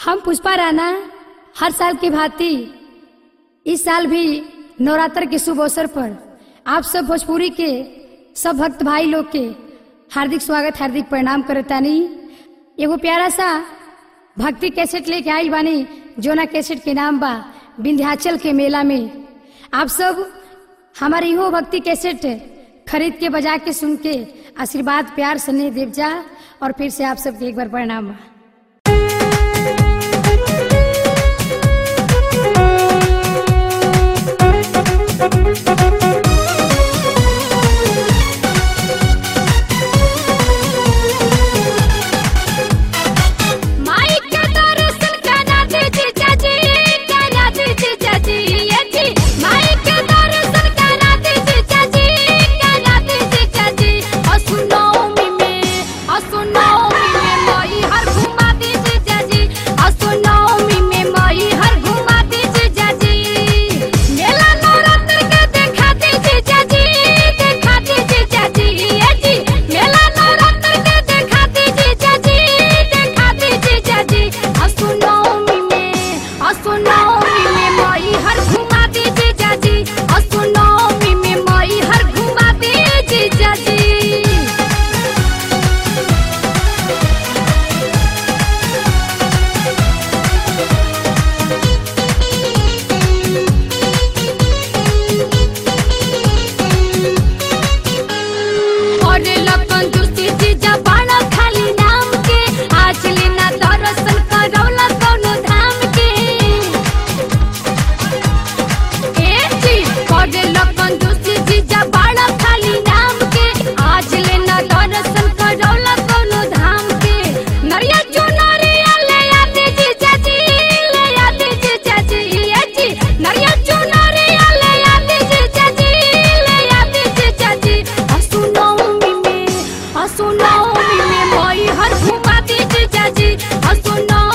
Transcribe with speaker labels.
Speaker 1: हम पुष्पा राणा हर साल की भांति इस साल भी नवरात्र के शुभ अवसर पर आप सब भोजपुरी के सब भक्त भाई लोग के हार्दिक स्वागत हार्दिक प्रणाम करतानी एगो प्यारा सा भक्ति कैसेट लेके आई बानी जोना कैसेट के नाम बा विंध्याचल के मेला में आप सब हमारे इहो भक्ति कैसेट खरीद के बजा के सुन के आशीर्वाद प्यार स्नेह देव जा और फिर से आप सबके एक बार प्रणाम बा
Speaker 2: माई के दर्शन करा दे जीजा जी करा दे जीजा जी ये जी माई के दर्शन करा दे जीजा जी करा दे जीजा जी असुनौमी में असुनौमी में माई हर घुमा दे जीजा जी असुनौमी में माई हर घुमा दे जीजा जी मेला नवरात्र के देखा दे जीजा जी देखा दे जीजा जी ये जी मेला नवरात्र के देखा दे जीजा जी देखा दे जीजा जी असुनौमी में असुनौमी में माई हर घुमा दे जीजा जी असुनौमी में माई हर घुमा दे जीजा जी और लखन दूसरी जीजा बाड़ा खाली नाम के आज लेना दर्शन करौला कौनो धाम के ए जी और लखन दूसरी जीजा बाड़ा खाली नाम के आज लेना दर्शन करौला कौनो धाम के नरिया चुनरिया ले आते जीजा जी ले आते जीजा जी ए जी नरिया चुनरिया ले आते जीजा जी ले आते जीजा जी असुनौमी में असुनौमी में मोई हर घुमा दे जीजा जी असुनौमी